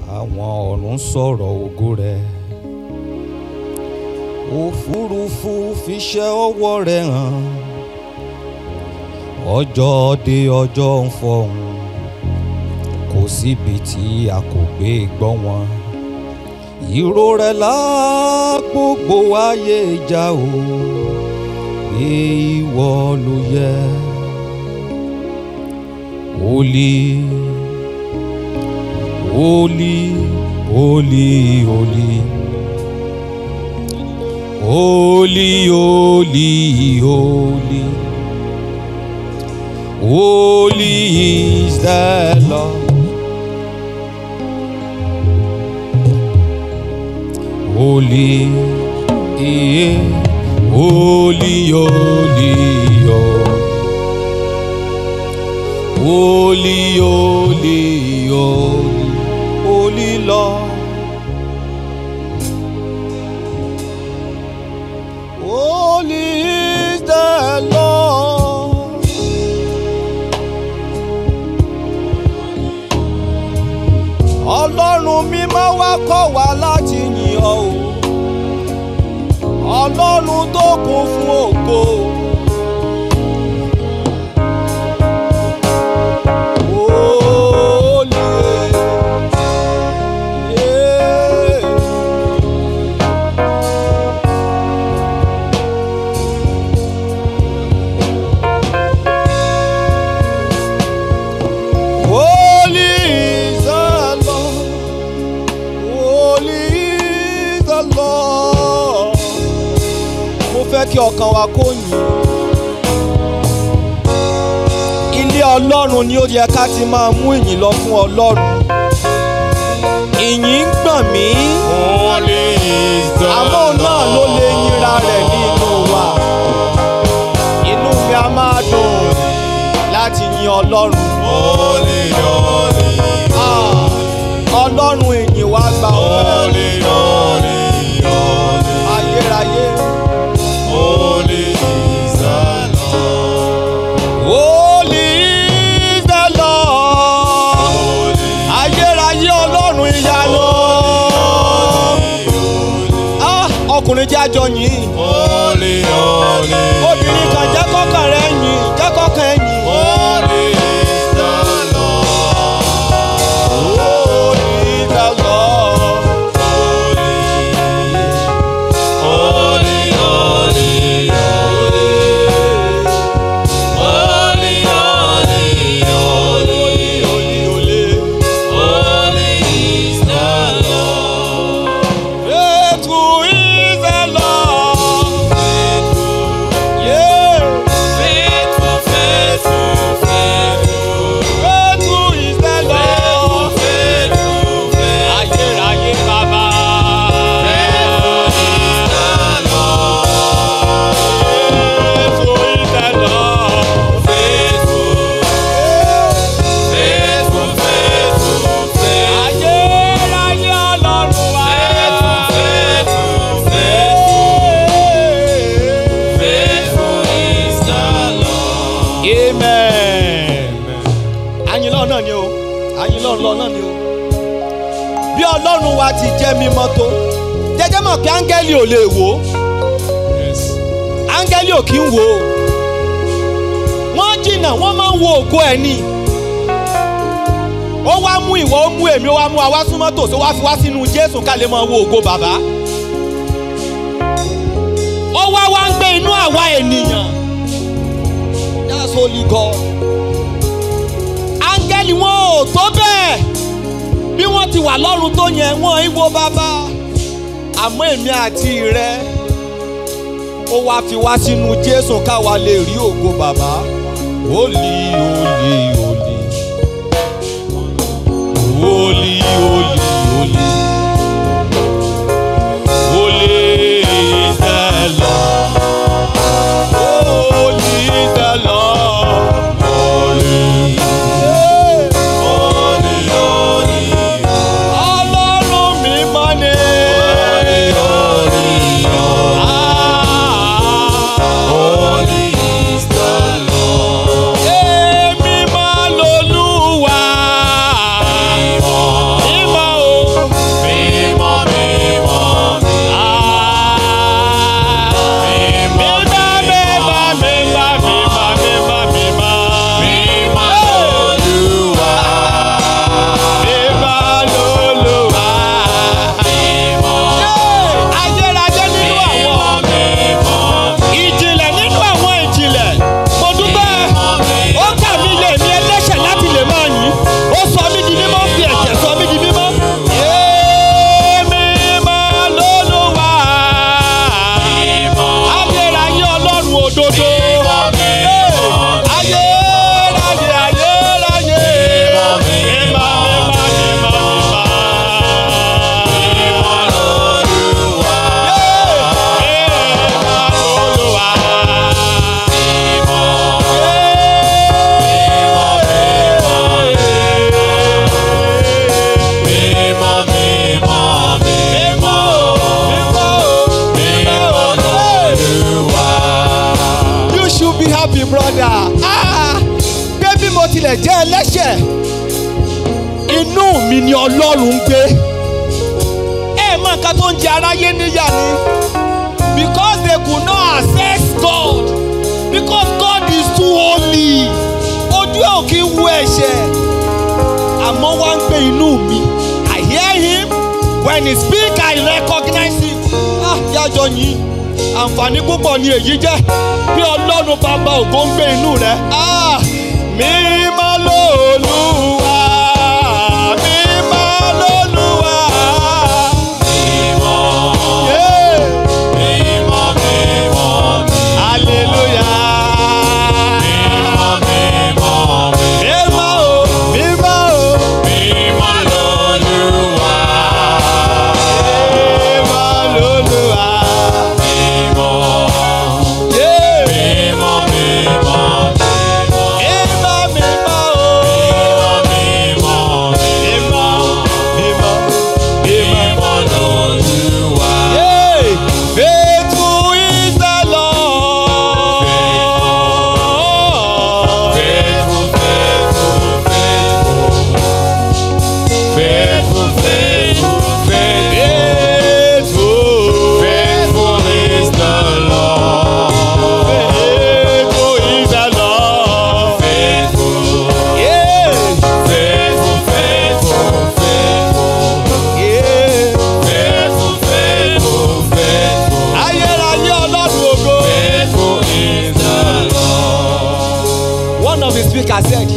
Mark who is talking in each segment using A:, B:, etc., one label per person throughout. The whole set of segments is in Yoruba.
A: àwọn ọ̀run sọ̀rọ̀ ògo rẹ̀ òfurufú fiṣẹ́ ọwọ́ rẹ̀ hàn ọjọ́ dé ọjọ́ ń fọhùn kò síbi tí a kò gbé gbọ́ wọn ìró rẹ̀ lá gbogbo ayé ìjà o pé ìwọ ló yẹ Holy, holy, holy, holy. Holy, holy, holy. Holy is the Lord. Holy, yeah. holy, holy, holy. Holy, holy, holy, holy Lord. Holy is the Lord. Ọlọ́run mímọ́ wá kọ́ wa láti yìn ọ́ o. Ọlọ́run tó kún fún ògo. Holy, yeah. Holy is the Lord. Holy is the Lord. Mo fẹ́ kí ọkàn wa kó yìn. Ilé Ọlọ́run ni ó yẹ ká ti máa mú ìyìn lọ fún Ọlọ́run. Ìyìn ń gbọ̀n mí.
B: Holy is the
A: Àmọ́ òun náà ló lè yínra rẹ̀ ní inú wa. Inú mi a máa dùn láti yin Ọlọ́run.
B: Holy, holy,
A: Ah, Ọlọ́run ìyìn wa gba ọpẹ́
B: holy, holy, holy,
A: ayérayé.
B: holy is the Lord.
A: Holy is the Lord.
B: Holy,
A: Ayérayé Ọlọ́run ìyanu. Ah, Ọkùnrin jẹ́ àjọ yìí.
B: holy, holy,
A: Obìnrin kan jẹ́ kọ́kàn rẹ̀ yìn, jẹ́ kọ́kàn ẹ̀ yìn.
B: holy is the Lord.
A: Holy is the Lord.
B: Holy, holy, holy, holy, holy, holy, holy is the Lord.
A: Faithful is the Lord. Yeah.
B: Faithful, faithful, faithful,
A: Faithful is the Lord.
B: faithful, faithful.
A: Ayérayé bàbá. Faithful is the Lord. Ayérayé Ọlọ́run wa. Amen. Àyìn lọ́ọ̀ náà ni o. Àyìn lọ́ọ̀ lọ́ọ̀ náà ni o. Bí Ọlọ́run wa ti jẹ́ mímọ́ tó, jẹ́jẹ́ mọ̀ pé áńgẹ́lì ò lè wò ó. Áńgẹ́lì ò kí ń wò ó. Wọ́n jìnnà wọ́n máa ń wo ògo ẹ̀ ni. Ó wá mú ìwọ ó mú èmi ó wá mú àwa súnmọ́ tòsí ó wá fi wá sínú Jésù ká lè máa wo ògo bàbá. Ó wá wá ń gbé inú àwa ènìyàn. That's holy God. Áńgẹ́lì wọn ò tó bẹ́ẹ̀. Bí wọ́n ti wà lọ́run tó yẹn, wọ́n ń wo bàbá. Àmọ́ èmi àti rẹ, ó wá fi wá sínú Jésù káwa lè rí ògo bàbá. Holy, holy, holy. Holy, holy, holy. Holy is the Lord. Holy is the Lord. Ọlọ́run mímọ́ ni. Ah. Èmi máa lolúwa. ọlọ́run ń gbé ẹ mọ nǹkan tó ń jẹ aráyé níyà ni because they could not access God because God is too holy ojú ẹ̀ ò kí ń wo ẹ̀ṣẹ̀ àmọ́ wá ń gbé inú mi I hear him when he speak I recognize him ah yájọ yìí àǹfààní púpọ̀ ni èyí jẹ́ bí ọlọ́run bàbá ògo ń gbé inú rẹ̀ ah mímọ́ lóluwà mímọ́ lóluwà yeah. hallelujah mímọ́ o mímọ́ o mímọ́ lóluwà yeah. mímọ́ mímọ́ o mímọ́ mímọ́. Yeah. Faithful is the Lord. Faithful. Faithful is the Lord. Yeah. Yeah. Ayérayé Ọlọ́run ògo. One of the speakers said,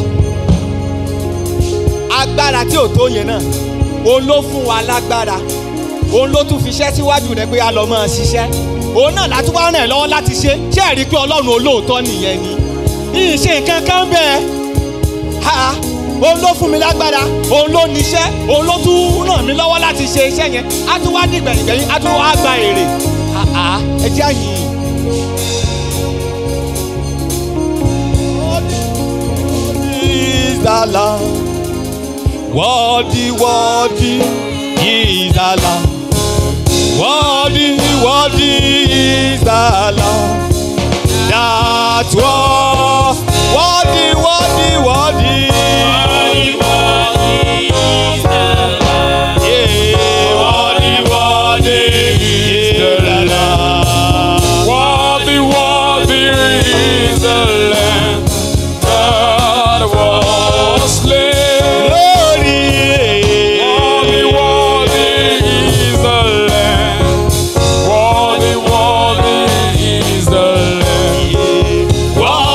A: agbára tí ò tó yẹn náà, òun ló fún wa lágbára, òun ló tún fi iṣẹ́ síwájú rẹ̀ pé a lọ máa ṣiṣẹ́. Òun náà látún wá ràn ẹ́ lọ́wọ́ láti ṣe, ṣé ẹ rí i pé Ọlọ́run olóòótọ́ nìyẹn ni? Ìṣe nǹkan kan bẹ́ẹ̀ ha òun ló fún mi lágbára òun ló níṣẹ́ òun ló tún ràn mí lọ́wọ́ láti ṣe iṣẹ́ yẹn á tún wá ní gbẹ̀yìngbẹ̀yìn á tún wá gba èrè Ha, ha, ẹ jẹ́ àyìn. Is the Lamb. Worthy, worthy is the Lamb. Worthy, worthy is the Lamb. That was worthy, worthy, worthy. Yeah, worthy, worthy is the Lamb.
B: Worthy, worthy is the Lamb that was slain.
A: Glory.
B: Worthy, worthy is the Lamb. Worthy, worthy is the Lamb.
A: Yeah.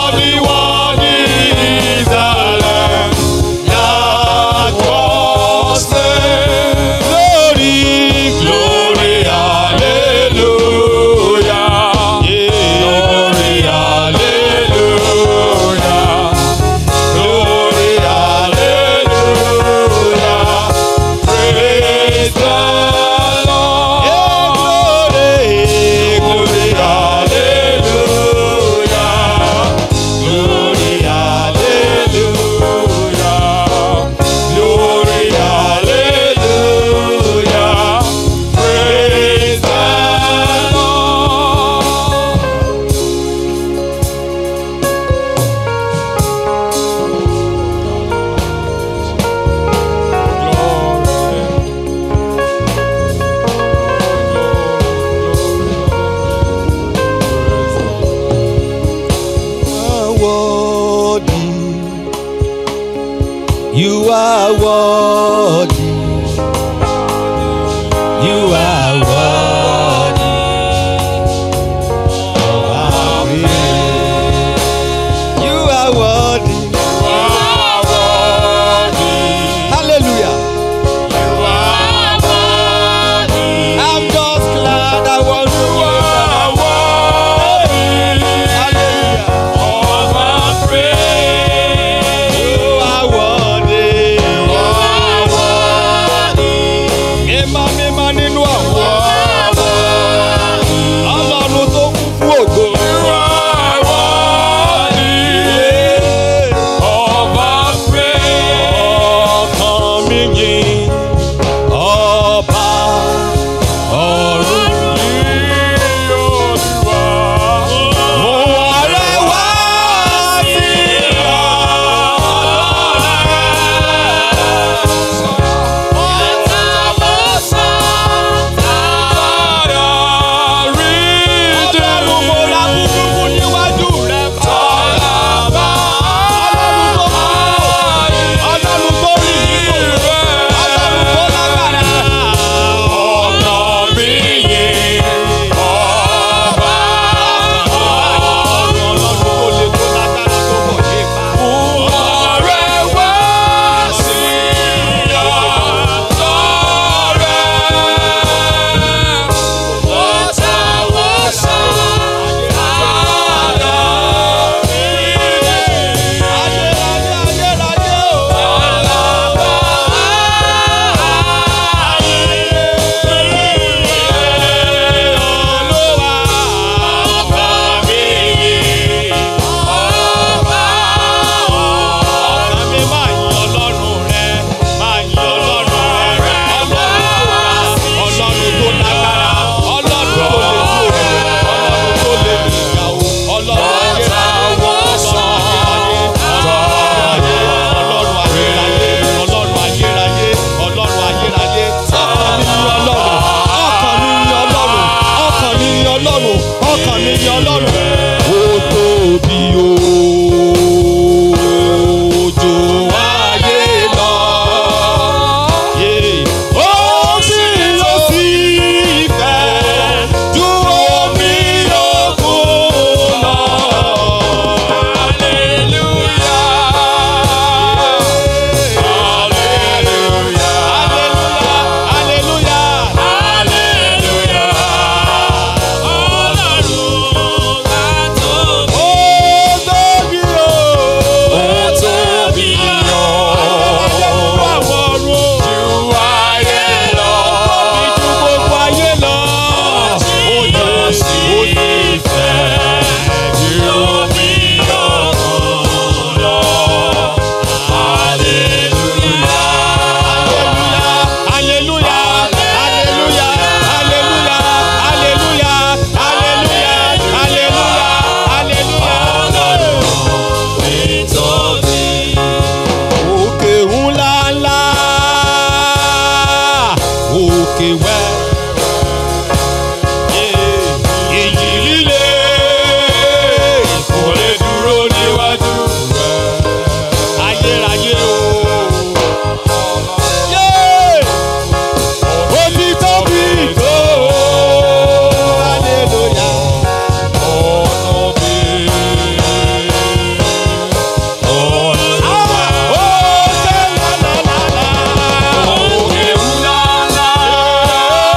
A: yin ọlọ́run. ó tóbi ojú ayé lọ. Yeah. ó sì lọ sí ìfẹ́ ju omi òkun lọ. hallelujah hallelujah. ó tóbi o. àwọn ọ̀run o. Ìjú gbogbo ayé lọ. Hallelujah, hallelujah, hallelujah, hallelujah, hallelujah, hallelujah, hallelujah. Òkè ńlá ńlá, òkè wẹ́. Ìjì líle kò lè dúró níwájú rẹ̀. Ayérayé o. Yeah! Ó ti tóbi tó. Hallelujah. Ah! Òkè ńlá ńlá ńlá.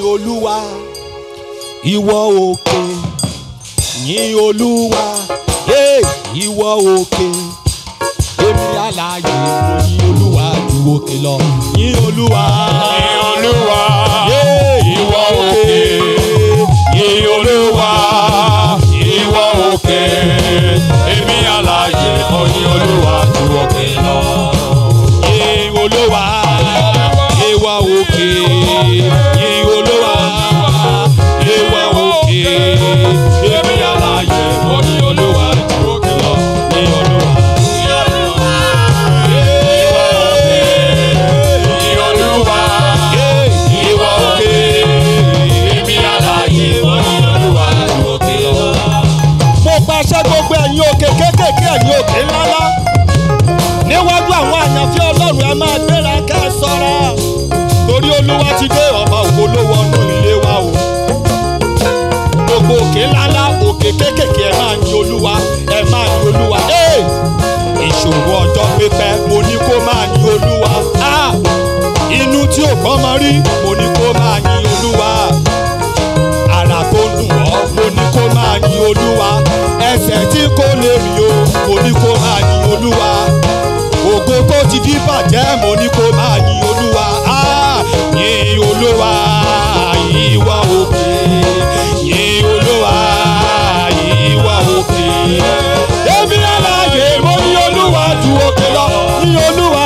A: olúwa ìwọ òkè yìn olúwa Hey, ìwọ òkè èmi alààyè mo yìn olúwa ju òkè lọ yìn olúwa
B: Ní Olúwa,
A: Yeah,
B: ìwọ òkè. Yìn Olúwa, ìwọ òkè. Èmi alààyè mo yìn Olúwa ju òkè lọ.
A: yìn olúwa ìwọ òkè yìn olúwa ìwọ òkè èmi alààyè mo yìn olúwa ju òkè lọ yìn olúwa.
B: Yìn Olúwa, ìwọ òkè. Èmi alààyè mo yìn Olúwa ju òkè lọ.
A: mo pàṣẹ gbogbo ẹ̀yin òkè kéékèèké ẹ̀yin òkè ńláńlá níwájú àwọn àyànfẹ́ ọlọ́run ẹ máa gbéra ká ẹ sọ́ra torí olúwa ti dé ọba ògo ló wọnú ilé wa o gbogbo òkè ńláńlá òkè kéékèèké ẹ máa yin olúwa ẹ máa yin olúwa Hey! ìṣòro ọjọ́ pípẹ́ mo ní kó máa yin olúwa Ah! inú tí ò gbọ́n mọ rí mo ní kó máa yin olúwa ara tó ń dùn ọ́ mo ní kó máa yin olúwa ẹsẹ̀ tí kò lè rìn o mo ní kó máa yin olúwa ògo tó ti di bàjẹ́ mo ní kó máa yin olúwa Ah! yin olúwa ìwà òkè yin olúwa ìwà òkè èmi aláàyè mo ní olúwa ju òkè lọ yin olúwa.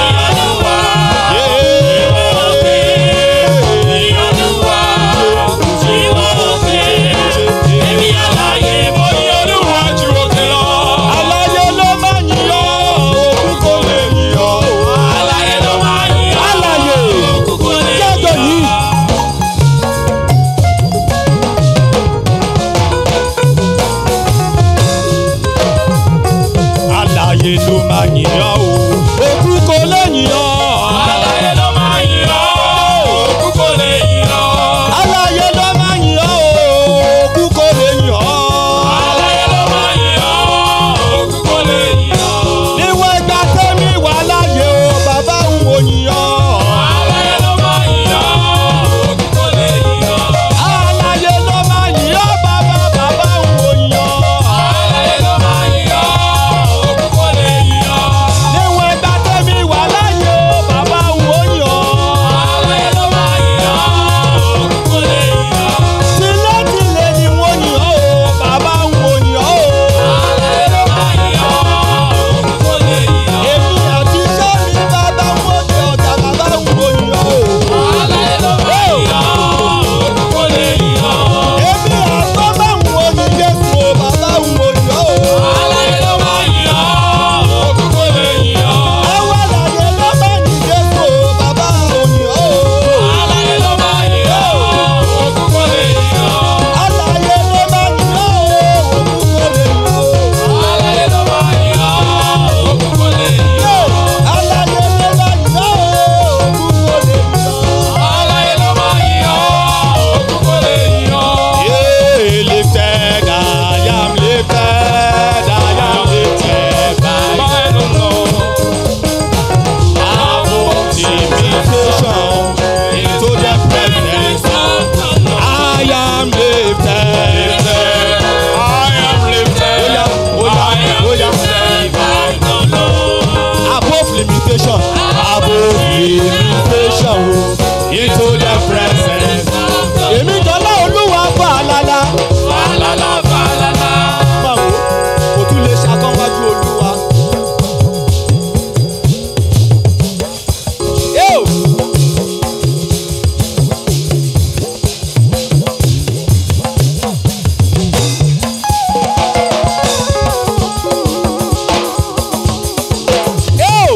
A: Aláyé ló máa ń yìn ọ́, òkú kò lè yìn ọ́. Aláyé jẹ́jọ́ yìí. Aláyé ló máa ń yìn ọ́ o, òkú kò lè yìn ọ́. Aláyé ló máa ń yìn ọ́ o, òkú kò lè yìn ọ́. Níwọ̀n ìgbà tẹ́mi wà láyé o, bàbá ń wò yìn ọ́. Aláyé ló máa ń yìn ọ́, bàbá bàbá ń wò yìn ọ́. Níwọ̀n ìgbà tẹ́mi wà láyé o, bàbá ń wò yìn ọ́. Tilétilé ni wọ́n yìn ọ́ o, bàbá ń wò yìn ọ́ o. Èmi àti iṣẹ́ mi bàbá ń wò ní ọ̀gá bàbá ń wò yìn ọ́ o. Èmi àtọ́ bá ń wò ní Jésù o, bàbá ń wò yìn ọ́ o. Ẹwà láyé ló bá ní Jésù o, bàbá ń wò yìn ọ́ o. Aláyé ló bá yìn ọ́ o, òkú kò lè yìn ọ́. Aláyé ló bá yìn ọ́ o, òkú kò lè yìn ọ́. Yeah, lifted, I am lifted, I am lifted by above invitation into the presence. I am lifted. Oya, oya, above limitation, above limitation o, into the presence. Èmi jọlá olúwa fà lálá. Máa wo, kò tún lè ṣàkánwájú olúwa. Yóò. Yóò.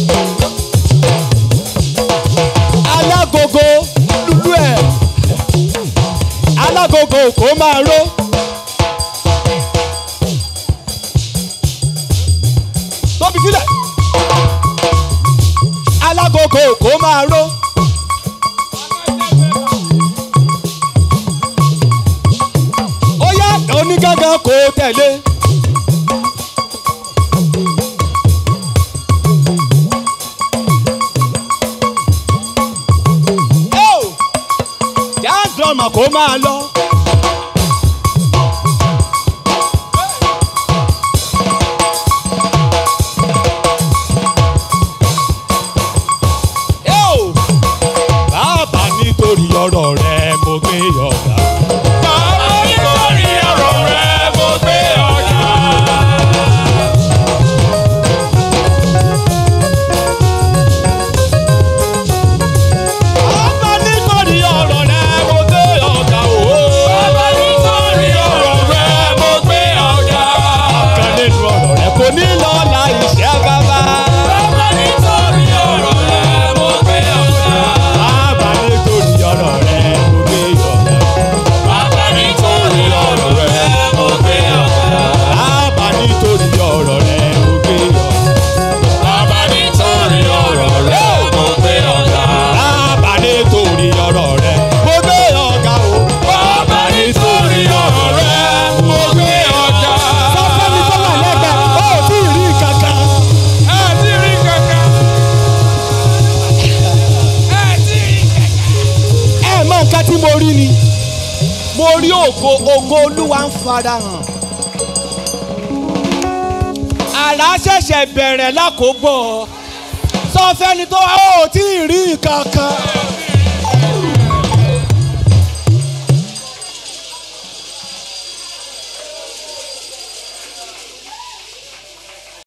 A: Alágogo lulú ẹ̀. Alágogo kò máa ró. Tóbi sílẹ̀. Alágogo kò máa ró. Ó yá onígángan kò tẹ̀lé. Yóò. mọ̀ kó máa lọ. Yóò! bàbá nítorí ọ̀rọ̀ rẹ mo gbé ọ̀gá.
B: Bàbá nítorí ọ̀rọ̀ rẹ mo gbé ọ̀gá.
A: bàbá nítorí ọ̀rọ̀ rẹ mo gbé ọ̀gá o.
B: Bàbá nítorí ọ̀rọ̀ rẹ mo gbé ọ̀gá.
A: kan nínú ọ̀rọ̀ rẹ kò ní lọ láì ṣẹ́ bàbá.
B: Bàbá nítorí ọ̀rọ̀ rẹ mo gbé ọ̀gá.
A: bàbá nítorí ọ̀rọ̀ rẹ mo gbé ọ̀gá.
B: Bàbá nítorí ọ̀rọ̀ rẹ mo gbé ọ̀gá.
A: bàbá nítorí ọ̀rọ̀ rẹ mo gbé ọ̀gá.
B: Bàbá nítorí ọ̀rọ̀ rẹ mo gbé ọ̀gá.
A: bàbá nítorí ọ̀rọ̀ rẹ mo gbé ọ̀gá o.
B: Bàbá nítorí ọ̀rọ̀ rẹ mo gbé ọ̀gá.
A: sọ́kẹ́ni tó wà lẹ́gbẹ̀ẹ́ ó tí ì rí kankan.
B: Ẹ ti rí kankan. Ẹ ti rí kankan.
A: ẹ mọ nǹkan tí mo rí ni mo rí ògo ògo olúwa ń farahàn àrà ṣẹ̀ṣẹ̀ bẹ̀rẹ̀ lákòógbọ̀ sọ fẹ́ni tó wá ó tí ì rí kankan